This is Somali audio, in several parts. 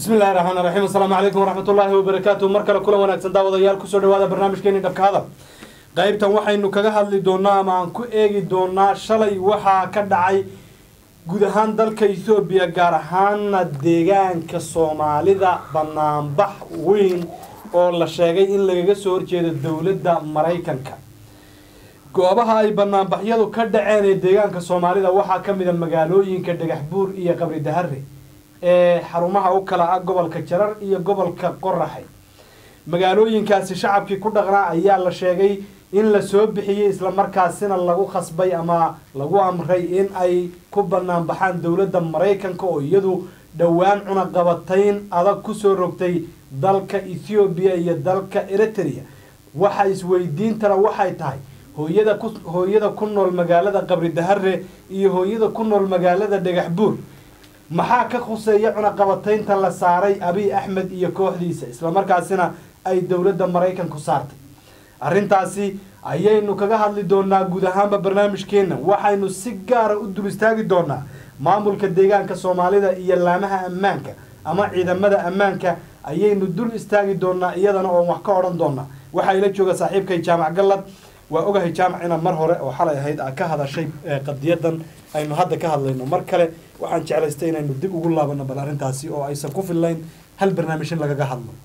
bismi illahi raxmaan raxiim asalaamu calaykum waraxmat ullaahi wabarakaatu mar kale kulan wanaagsan daawadayaal kusoo dhawaada barnaamijkeeni dhabka hadal qaybtan waxaynu kaga hadli doonaa ama aan ku eegi doonaa shalay waxaa ka dhacay guud ahaan dalka ethoobiya gaar ahaana deegaanka soomaalida banaanbax weyn oo la sheegay in lagaga soo horjeedo dowladda maraykanka goobaha ay banaanbaxyadu ka dhaceen ee deegaanka soomaalida waxaa ka mid a magaalooyinka dhagaxbuur iyo qabri dahare ee xarumaha u kala ah gobolka jarar iyo gobolka qoraxay magaalooyinkaasi shacabkii ku dhaqnaa ayaa la sheegay in la soo bixiyey islamarkaasina lagu khasbay ama lagu amray in ay ku banaan baxaan dowladda maraykanka oo iyadu dhowaan cunaqabatayn adag kusoo rogtay dalka ethoobiya iyo dalka eritrea waxa isweydiintana waxay tahay hooyada ku hooyada ku nool magaalada qabri dahare iyo hooyada ku nool magaalada dhagaxbuur maxaa ka khuseeya cunaqabataynta la saaray abiy axmed iyo kooxdiisa islamarkaasina ay dowladda maraykanku saartay arrintaasi ayaynu kaga hadli doonaa guud ahaanba barnaamijkeenna waxaynu si gaara u dul istaagi doonaa maamulka deegaanka soomaalida iyo laamaha ammaanka ama ciidamada ammaanka ayaynu dul istaagi doonaa iyadana oon wax ka odhan doonaa waxaa ila jooga saaxiibkay jaamac gallad waa ogahay jaamac inaad mar hore oo xalay ahayd aad ka hadashay qadiyadan aynu hadda ka hadlayno mar kale waxaan jeclaystay inaynu dib ugu laabano bal arrintaasi oo aysan ku fillayn hal barnaamij in lagaga hadlo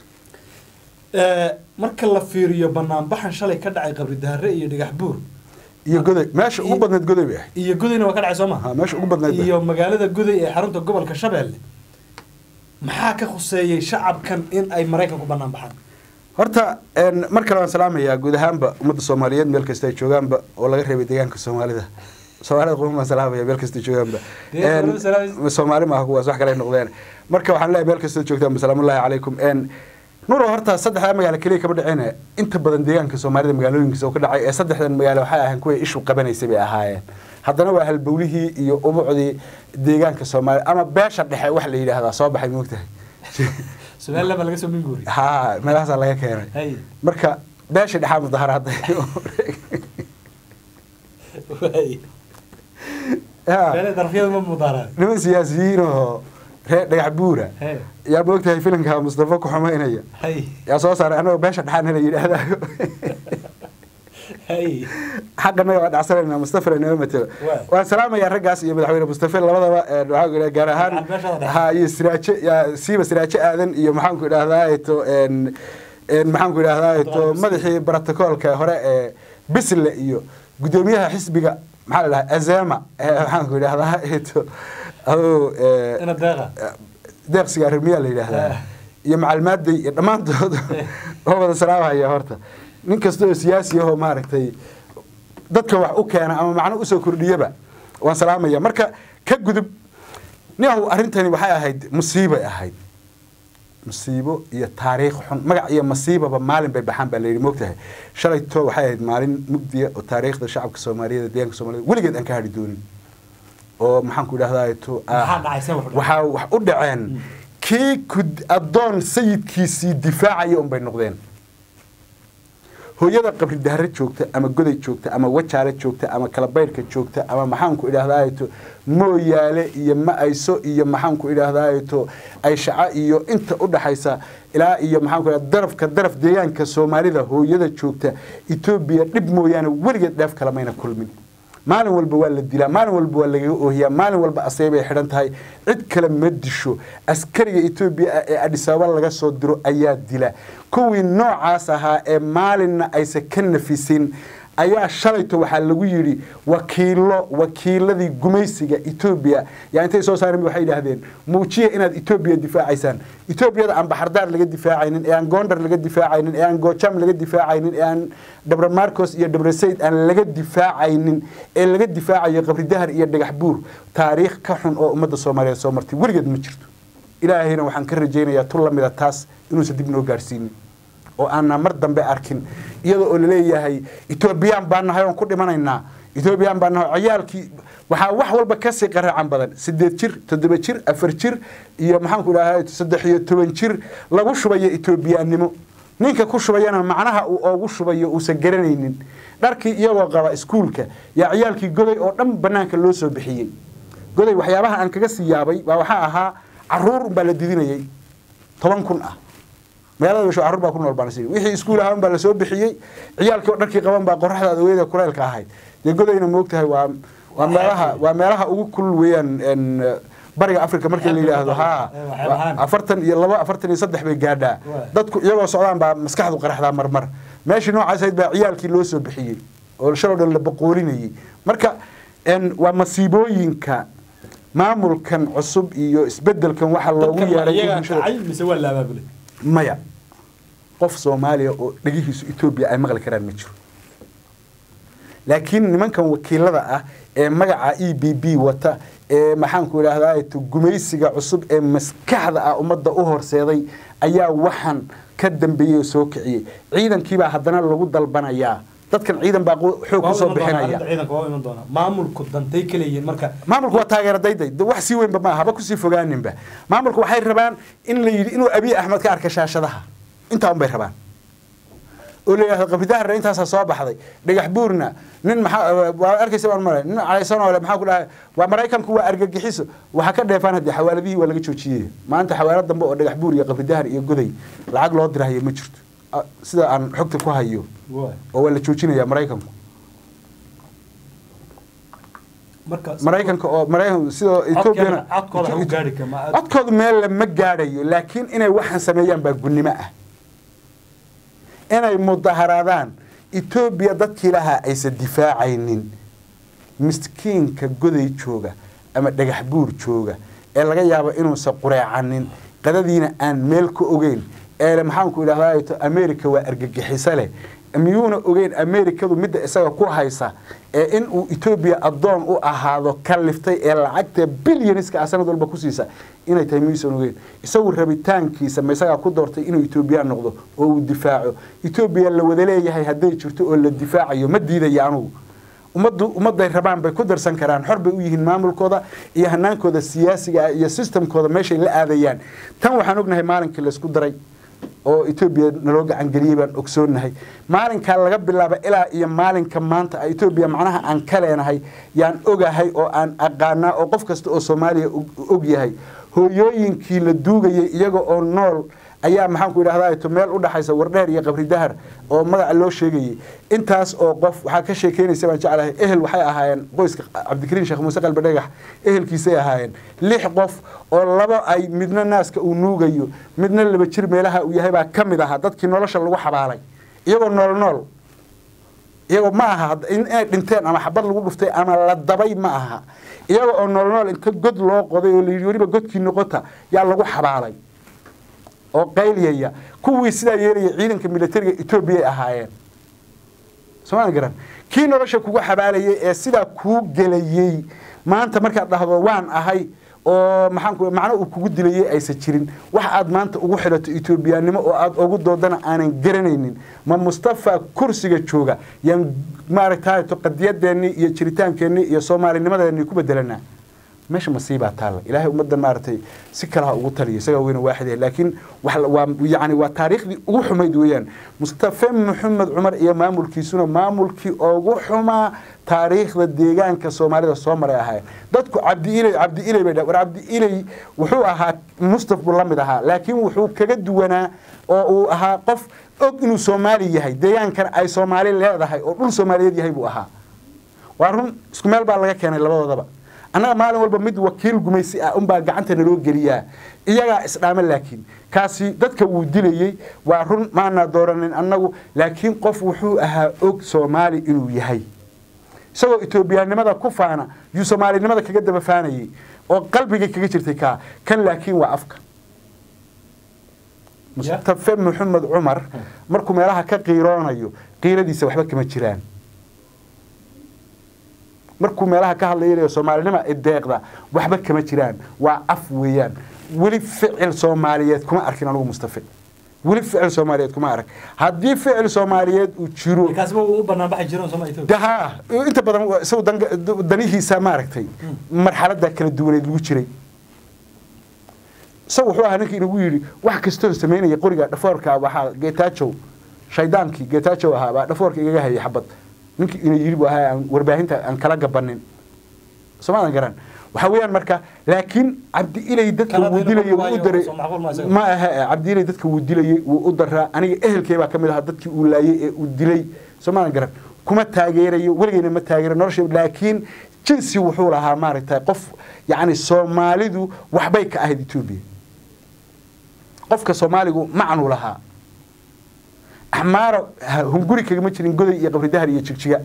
marka la fiiriyo banaanbaxan shalay ka dhacay qabri dahare iyo dhagax buur iyo goday meesha ugu badneed goday bay ahayd iyo godayna waa ka dhacay soo ha ma meesha ugu badneed bay iyo magaalada goday ee xarunta gobolka shabeelle maxaa ka khuseeyey shacabkan in ay maraykanku banaan baxaan horta een, mar kale waan salaamayaa guud ahaanba ummadda soomaaliyeed meel kasta ay joogaanba oo laga reebay deegaanka soomaalida soomaalida quma baan salaamaya meel kasta joogaanba Deegaanka Een, waliba salaamaysa. soomaali maaha kuwaas wax kale ay noqdeen marka waxaan leeyahay meel kasta joogtaanba salaamullaahi calaykum een nuro horta saddexdaa magaalo keliya kama dhicin inta badan deegaanka soomaalida magaalooyinkiisa oo ka dhacay ee saddexdan magaalo waxay ahayn kuwa ishu qabanaysay bay ahaayeen haddana waa halbowlihii iyo ubucdii deegaanka soomaalida ama beesha dhexe wax la yidhaahdaa soo baxay moogtahay somaliland baa laga soo minguuri ha meelahaasaa laga keenay hay marka beesha dhexaa mudaharaada waay meele darafyada ma mudaaraan niman siyaasiyiin oo reer dhagax buura he yaa moogtahay filimka mustafa ku xumaynaya hay yaa soo saaray anagoo beesha dhexaan la yidhaahdayo hay xaqanaga waa dhacsanayna mustafa inoo matelo Waa. waan salaamayaa raggaas iyo madaxweyne mustafa labadaba ee, waxaan ku idhaha gaar ahaan Gaar beeshada dhexe. ha iyo siraaje yaa siiba siraaje aadan iyo maxaan ku idhahdaa to een een maxaan ku idhahdaa to Abdulqaadir madaxii brotocoolka hore ee bisle iyo gudoomiyaha xisbiga maxaa la dhahaa azema ee maxaan ku idhahdaa to aduu ee, ina deeqa deeqsiga arrimiyaa la yidhaahdaa Ah. iyo macalmaaday iyo dhammaantood oo wada salaamaya horta nin kasta oo siyaasi ahoo maaragtay dadka wax u keena ama macno usoo kordhiyaba waan salaamaya marka ka gudub niyahu arrintani waxay ahayd musiibay ahayd musiibo iyo taariikh xun magac iyo masiibaba maalin bay baxaan baa layidhi moogtahay shalayto waxay ahayd maalin mugdiya oo taariikhda shacabka soomaaliyeed deegaanka soomaaliyed weligeed aan ka hadhi doonin oo maxaan ku idhahdaa to Maxaa dhacay? See wax u dhacay? waxaa wax u dhaceen kii ku addoon sayidkiisii difaacaya unbay noqdeen hooyada qabri dahare joogta ama goday joogta ama wajaale joogta ama kalabayrhka joogta ama maxaanku idhahdaato mooyaale iyo ma-ayso iyo maxaanku idhaahdaato ayshaca iyo inta u dhaxaysa ilaa iyo maxaanku idhahdaa darafka daraf deegaanka soomaalida hooyada joogta etoobiya dhib mooyaane weligeed dheef kale mayna kulmin maalin walba waa la dilaa maalin walba waa lagaga oohiyaa maalin walba asay bay xidhan tahay cid kale ma disho askariga etoobiya ah ee adhisaaba laga soo diro ayaa dila kuwii noocaas ahaa ee maalinna aysan ka nafisin ayaa shalayto waxaa lagu yidhi wakiilo wakiiladii gumaysiga etoobiya yaa intay soo saareen waxay yidhaahdeen muujiya inaad etoobiya difaacaysaan etoobiyada aan baxardaar laga difaacaynin ee aan goondar laga difaacaynin ee aan goojam laga difaacaynin ee aan dhabra marcos iyo dhabra sayd aan laga difaacaynin ee laga difaacayo qabri dahar iyo dhagax buur taariikh ka xun oo ummadda soomaaliyeed soo martay weligeed ma jirto ilaahayna waxaan ka rajaynayaa tu lamida taas inuusan dib noo gaarsiinin oo aanna mar dambe arkin iyadoo oo laleeyahay etoobiyaan baan nahay oon ku dhimanaynaa etoobiyaan baan nahay ciyaalkii waxaa wax walba kasii qaraacan badan sideed jir toddoba jir afar jir iyo maxaanku idhaha saddex iyo toban jir lagu shubayo etoobiyaannimo ninka ku shubayana macnaha uu oogu shubayo uusan garanaynin dharkii iyagoo qaba iskuulka yaa ciyaalkii goday oo dhan banaanka loo soo bixiyey goday waxyaabaha aan kaga sii yaabay waa waxaa ahaa caruur unbaa la didinayay toban kun ah magaalada basho carruur baa ku nool baan is wixii iskuul ahaan baa lasoo bixiyey ciyaalkii oo dharkii qaban baa qoraxda adogeeda kuleylka ahayd dee godayna moogtahay waa waa meelaha waa meelaha ugu kulul weeyaan en, bariga africa markii la yidhaahdo ha afartan iyo laba afartan iyo saddex bay gaadhaa dadku iyagoo socdaan baa maskaxdu qaraxdaa marmar meeshii noocaas ahayd baa ciyaalkii loo soo bixiyey oo shaloo dhan la boqoolinayay marka en, waa masiibooyinka maamulkan cusub iyo isbedelkan waxaa loogu dadkan yeeray iyagaa bulshada kacay mise waa la abaabulay maya qof soomaaliya oo dhegihiisu etoobiya ay maqli karaan ma jiro laakiin nimankan wakiilada ah ee magaca e b b wata ee maxaanku idhaahdaa to gumaysiga cusub ee maskaxda ah ummadda u horseeday ayaa waxaan ka dambeeyey oo soo kiciyey ciidankiibaa haddana lagu dalbanayaa dadkan ciidan baa qo- xoog Waa u kusoo iman doonaa, bixinaya arrinta ciidanka waa u iman doonaa maamulku dantay ka leeyihiin marka maamulku waa taageera dayday de wax sii weynba maaha haba kusii fogaaninba maamulku waxay rabaan in la yidhi inuu abiy axmed ka arka shaashadaha intaa un bay rabaan oo la yidhahdo qabridaharna intaasaa soo baxday dhagax buurna nin maxaa waa arkaysa baan male nin calaysan oo le maxaa ku dhahay waa maraykanku waa argagixiso waxaa ka dheefaan haddii xawaaladihii waa laga joojiyey maanta xawaalad dambe oo dhagax buur iyo qabridahar iyo goday lacag loo dirahayo ma jirto Ah, sida aan xogta ku hayo Waay. oo waa la joojinayaa maraykanku marka maraykanka oo maraykan sidoo ethoobiana codkooda ha u gaari kama codkoodu meel lama gaadhayo laakiin inay waxaan sameeyaan baa gunnimo ah inay mudaharaadaan etoobiya dadkii lahaa aysan difaacaynin miskiinka goday jooga ama dhagax buur jooga ee laga yaabo inuusan qureecanin qadadiina aan meel ka ogeyn ee maxaanku idhahdaa america waa argagixiso leh miyuuna ogeyn amerikadu midda isaga ku haysa ee in uu etoobiya addoon u ahaado ka liftay ee lacagta bilyaniska ah sanad walba ku siisa inay tahay miyuusan ogeyn isagu rabitaankiisa ma isagaa ku doortay inuu etoobiyaan noqdo oo uu difaaco etoobiya la wada leeyahay hadday jirto oo la difaacayo ma diidaya anugu ummaddu ummadday rabaan bay ku darsan karaan xor bay u yihiin maamulkooda iyo hanaankooda siyaasiga ah iyo sistamkooda meeshay la aadayaan tan waxaan ognahay maalinkii laysku daray oo etoobiya naloo gacangeliyey baan ogsoonnahay maalinkaa laga bilaaba ilaa iyo maalinka maanta ah etoobiya macnaha aan ka leenahay yaan ogahay oo aan aqaanaa oo qof kasta oo soomaaliya og- og yahay hooyooyinkii la duugayay iyaga oo nool ayaa maxaanku idhahdaa to meel u dhaxaysa wardheer iyo qabri dahar oo magaca loo sheegayay intaas oo qof waxaa ka sheekeynaysa baan jeclahay ehel waxay ahaayeen qoyska cabdikariin sheekh muuse qalbi dhagax ehelkiisay ahaayeen lix qof oo laba ay midna naaska uu nuugayo midna laba jir meelaha uu yahay baa ka mid ahaa dadkii nolosha lagu xabaalay iyagoo nool nool iyagoo ma aha had- in- inay dhinteen ama xabad lagu dhuftay ama la dabay ma aha iyaga oo nool nool inta god loo qoday oo layidhi weliba godkii noqota yaa lagu xabaalay oo qayliyaya kuwii sidaa yeelaya ciidanka militariga etoobiya ay ahaayeen somaa garan kii nolosha kugu xabaalayay ee sidaa kuu gelayey maanta markaad dhahdo waan ahay oo maxaanku macno uu kugu dilayay aysan jirin wax aad maanta ugu xidhato etoobiyaannimo oo aad ugu doodana aanan garanaynin ma mustafa kursiga jooga yaan maaragtay qadiyadeennii iyo jiritaankeenii iyo soomaalinimadeennii ku bedelanaa meesha masiibaa taalla ilaahay ummaddan maaragtay si kalaha ugu taliya isagaa weyna waaxid ah laakiin wax la- waa yani waa taariikhdii ugu xumayd weeyaan mustafe maxamed cumar iyo maamulkiisuna maamulkii ugu xumaa taariikhda deegaanka soomaalida soo maray ahaayeen dadku cabdi iley cabdi iley bay dhahan war cabdi iley wuxuu ahaa mustaf buu la mid ahaa laakiin wuxuu kaga duwanaa oo uu ahaa qof og inuu soomaali yahay deegaankan ay soomaali leedahay oo dhul soomaaliyeed yahay buu ahaa waa run isku meel baa laga keenay labadoodaba annaga maalin walba mid wakiil gumaysi ah unbaa gacanta naloo geliyaa iyagaa isdhaama laakiin kaasi dadka wuu dilayey waa run maanaa dooranin annagu laakiin qof wuxuu ahaa og soomaali inuu yahay isagoo etoobiyaanimada ku faana yuu soomaalinimada kaga daba faanayey oo qalbigay kaga jirtay kaa kan laakiin waa afka mustafe maxamed cumar markuu meelaha ka qiiroonayo qiiradiisa waxba kama jiraan markuu meelaha ka hadlayo soomaalinima deeqda waxba kama jiraan waa af weeyaan weli ficil soomaaliyeed kuma arkin anugu mustafe weli ficil soomaaliyeed kuma arag haddii ficil soomaaliyeed uu jiro kaasba u banaan baxay jireen sooma Ethiopia daha inta badan waa isagu dan- danihiisa maaragtay marxalada kala duwaneed lagu jiray isagu wuxuu ahaa ninkii inagu yidhi wax kastoo samaynaya qoriga dhafoorka waxaa geetaajow shaydaankii geetaajow ahaa baa dhafoorka igaga hayay xabad ninkii ina yidhi buu ahaa aan warbaahinta aan kala gabanin soomaadan garan waxa weeyaan marka laakiin cabdi ilay dadka Kala wuu dayna dilayay ma wuu u waayo, daray soo macquul ma isaga. ma aha cabdi ilay dadka wuu dilayay wuu u daraa aniga ehelkay baa ka mid ahaa dadkii uu laayay ee uu dilay soomaalan garan kuma taageerayo weligeyna ma taageero nolosha laakiin jinsi wuxuu lahaa maaragtay qof yacni soomaalidu waxbay ka ahayd etoobiya qofka soomaaligu macanuu lahaa axmaara ha- hunguri kagama jirin goday iyo qabri dahar iyo jigjiga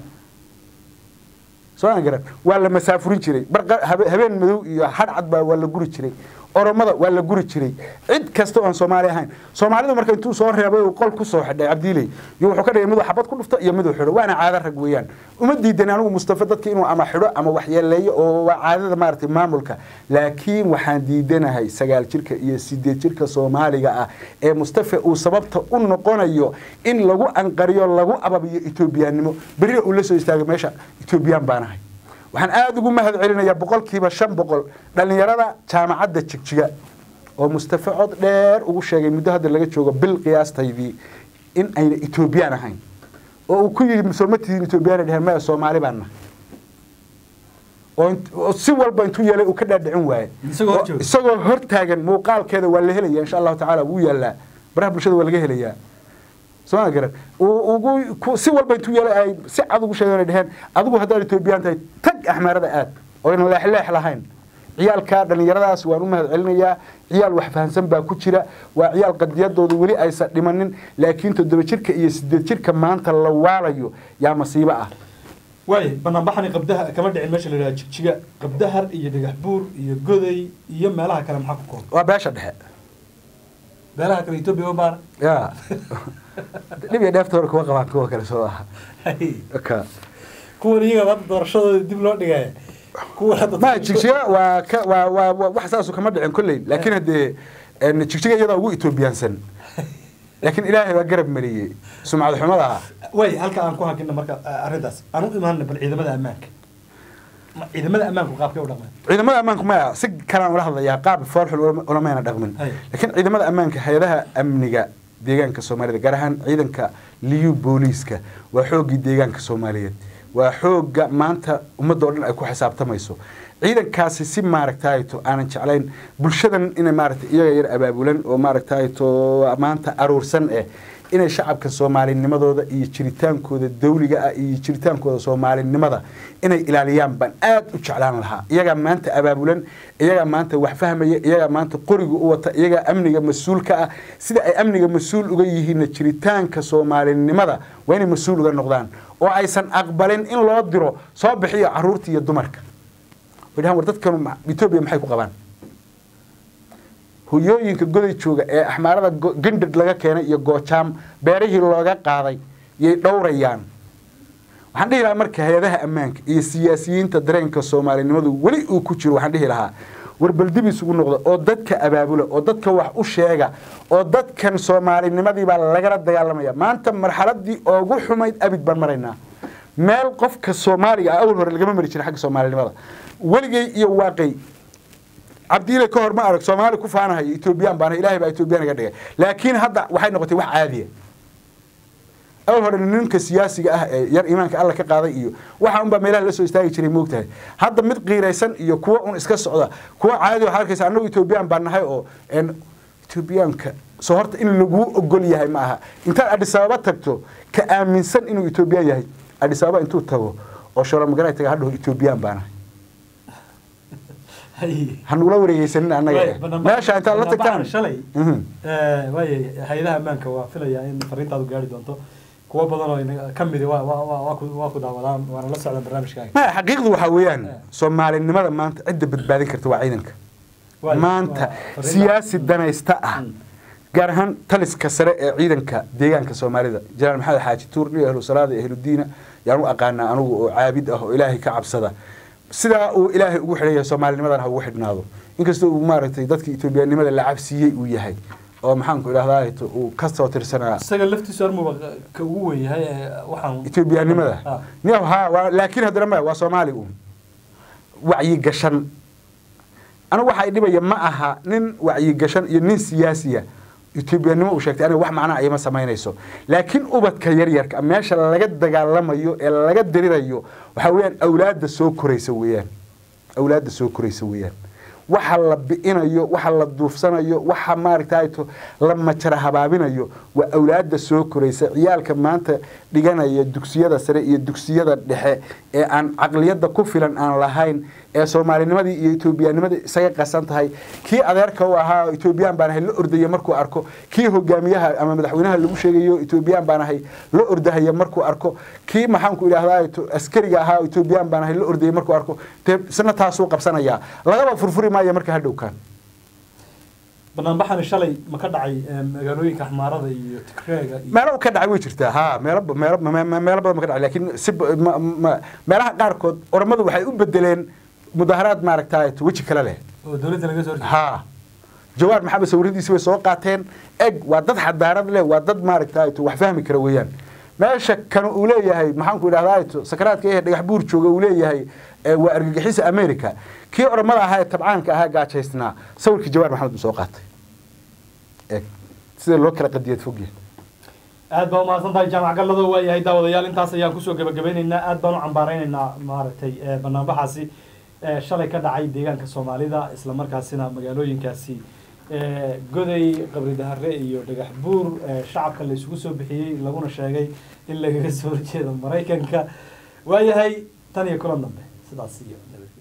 soo garan waa la masaafurin jiray barqa- habe- habeen madow iyo hadhcad baa waa la guri jiray oromada waa la guri jiray cid kasta oon soomaali ahayn soomaalidu marka intuu soo reebay uu qol ku soo xidhay cabdiiley iyo wuxuu ka dhigay miduu xabad ku dhufto iyo miduu xidho waana caado rag weeyaan uma diidan anigu mustafa dadka inuu ama xidho ama waxyeeleeyo oo waa caadada maaragtay maamulka laakiin waxaan diidanahay sagaal jirka iyo sideed jirka soomaaliga ah ee mustafa uu sababta u noqonayo in lagu anqariyo lagu ababiyo etoobiyaannimo berri uu la soo istaagay meesha etoobiyaan baan ahay waxaan aada ugu mahad celinayaa boqolkiiba shan boqol dhallinyarada jaamacadda jigjiga oo mustafa cod dheer ugu sheegay muddo hadda laga joogo bil qiyaastaydii in ayna etoobiyaan ahayn oo uu ku yidhi soo ma tihiin etoobiyaan dheheen maya soomaali baan nahay oo int- oo si walba intuu yeelay uu ka dhaadhicin waaye Isagoo hor Oo- jooga. isagoo hor taagan muuqaalkeeda waa la helaya insha allahu tacaala wuu yaalaa baraha bulshada waa laga helayaa soo garan uu ugu ku- si walba intuu yeelay ay si cad ugu sheegeen ay dheheen adigu haddaad etoobiyaan tahay tag axmaarada aad oo aynan leexleex lahayn ciyaalka dhallinyaradaas waan u mahad celinayaa ciyaal wax fahansan baa ku jira waa ciyaal qadiyadooda weli aysan dhimanin laakiin toddoba jirka iyo sideed jirka maanta la waalayo yaa masiibo ah waay banaanbaxani qabdaha kama dhicin meesha la yidhaha jigjiga qabdahar iyo dhagax buur iyo goday iyo meelaha kale maxaa ku kooban waa beesha dhexe meelaha kale etoobiya ma baara ya dhib iyo dheefta hore kuwa qabaan kuwa kale soo aha ka kuwan iyaga hadda doorashadooda dib loo dhigaya kuwa hadda ma jigjiga waa ka waa waa waa- wax saasu kama dhicin kolley laakiin haddee en, jigjiga iyadaa ugu etoobiyaansan laakiin ilaahay baa garab mariyey sumcad xumada ah way halka aan ku hakina marka ah, arrintaas aan u imaana bal ciidamada ammaanka Ma- ciidamada ammaanku qaabkay u dhaqmaan ciidamada ammaanku maya si kalaan ula hadlayaa qaab foolxul ulama- ulamayna dhaqmin Hay. laakiin ciidamada ammaanka hay-adaha amniga deegaanka soomaalida gaar ahaan ciidanka liyu booliiska waa xooggii deegaanka soomaaliyeed waa xoogga maanta ummadda oo dhan ay ku xisaabtamayso ciidankaasi si maaragtayto aanan jeclayn bulshadan inay maaragtay iyaga yar abaabulan oo maaragtayto maanta aruursan eh inay shacabka soomaalinimadooda iyo jiritaankooda dawliga ah iyo jiritaankooda soomaalinimada inay ilaaliyaan baan aad u jeclaan lahaa iyagaa maanta abaabulan iyagaa maanta wax fahmaya iyagaa maanta qoriga u wata iyagaa amniga mas-uulka ah sida ay amniga mas-uul uga yihiinna jiritaanka soomaalinimada waa inay mas-uul uga noqdaan oo aysan aqbalin in loo diro soo bixiyo caruurta iyo dumarka way dhahaan war dadkan ma- etoobiya maxay ku qabaan hoyooyinka goday jooga ee axmaarada go- gandhad laga keenay iyo goojaam beerihii looga qaaday yay dhowrayaan waxaan dhihi lahaa marka hay-adaha ammaanka iyo siyaasiyiinta dareenka soomaalinimadu weli uu ku jiro waxaan dhihi lahaa war bal dib isugu noqda oo dadka abaabula oo dadka wax u sheega oo dadkan soomaalinimadii baa lagala dagaalamaya maanta marxaladii ugu xumayd abid baan maraynaa meel qofka soomaaliga ah awal hore lagama mari jirin xagga soomaalinimada weligay iyo waaqay cabdiile ka hor ma arag soomaali ku faanahayo etoobiyaan baana ilaahay baa etoobiyaan iga dhigay laakiin hadda waxay noqotay wax caadiya awal hore ninka siyaasiga ah ee yar iimaanka alla ka qaaday iyo waxa unbaa meelaha la soo istaagi jiray moogtahay hadda mid qiiraysan iyo kuwa un iska socda kuwa caadi waxaa arkaysa annagu etoobiyaan baan nahay oo en etoobiyaanka soo horta in laguu ogol yahay ma aha intaad adhis ababa tagto ka aaminsan inuu etoobiyaan yahay adhis ababa intuu tago oo shoolomagaray taga hadhaho etoobiyaan baa nahay hanugula wareegeysanin annaga Waay, eh. banaan- meesha intaad la banaan tagtaan shalay Mhm. Eh, waay hay-adaha ammaanka waa filayaa in fariintaadu gaari doonto kuwo badan oo inaga ka midi waa waa waa waa ku waa ku daawadaan waana la socdaan barnaamijkaaga ma xaqiiqdu waxaa weeyaan Eh. soomaalinimada maanta cidda badbaadin karta waa ciidanka Waay, maanta waa fariin- siyaasi danaysta ah Mm. gaar ahaan taliska sare ee ciidanka deegaanka soomaalida jenaraal maxamed xaaji tuur iyo ahlu salaada iyo ahlu diina yaan u aqaanaa anugu oo caabid ah oo ilaahay ka cabsada sidaa uu ilaahay ugu xidhan soomaalinimadana ha ugu xidhnaado inkastoo uu maaragtay dadka etoobiyanimada la cabsiiyey uu yahay oo maxaanku idhahdaa uu ka soo tirsanaa isaga laftiisu armuba ka ugu weyn yahay ee waxaan etoobiyanimada Ah. niyaw haa waa laakiin haddana maya waa soomaali uun wacyigashan anigu waxa i dhibaya ma aha nin wacyigashan iyo nin siyaasiya etoobiyanimo uu sheegtay aniga wax macnaa ayama samaynayso laakiin ubadka yaryarka meesha laga dagaalamayo ee laga dirirayo waxaa weeyaan awlaadda soo koraysa weeyaan awlaadda soo koraysa weeyaan waxa la bi'inayo waxa la duufsanayo waxa maaragtayto la majara habaabinayo waa awlaadda soo koraysa ciyaalka maanta dhiganaya dugsiyada sare iyo dugsiyada dhexe ee aan caqliyadda ku filan aan lahayn ee soomaalinimadii iyo etoobiyaanimadii isaga qasan tahay kii adeerka u ahaa etoobiyaan baan ahay la ordaya markuu arko kii hogaamiyaha ama madaxweynaha lagu sheegayo etoobiyaan baan ahay la ordahaya markuu arko kii maxaanku idhahdaa askariga ahaa etoobiyaan baan ahay la ordaya markuu arko dee isna taasuu qabsanayaa lagaba furfuri maayo marka hadhowkaan banaanbaxani shalay ma ka dhacay magaalooyinka axmaarada iyo tigreega iyo meelo ka dhacay way jirtaa ha meelo meelo meelo badan ma ka dhacay laakiin si ma- ma- meelaha qaarkood oromadu waxay u bedeleen mudaharaad maaragtay weji kale leh oo dowladda laga soo horjeedo ha jawaar maxamed sawiradiisi way soo qaateen eg waa dad xadaarad leh waa dad maaragtay wax fahmi kara weeyaan meesha kan uu leeyahay maxaanku idhahdaa sakaraadka ee dhagax buur jooga uu leeyahay ee waa argagixisa america kii oromada ahaa ee tabcaanka ahaa gaajaysnaa sawirkii jawaar maxamed buu soo qaatay eg sida loo kala qadiyad fogyahay aad baa umahadsan tahay jaamac gallado waa yahay daawadayaal intaas ayaan kusoo gabagabeyneynaa aad baan u cambaareyneynaa maaragtay eh, banaanbaxaasi eh, shalay ka dhacay deegaanka soomaalida isla markaasina magaalooyinkaasi eh, goday qabri dahare iyo dhagax buur eh, shacabka la isugu soo bixiyey laguna sheegay in lagaga soo horjeedo maraykanka waayahay tan iyo kulan dambe sidaas iyo nabadgelyo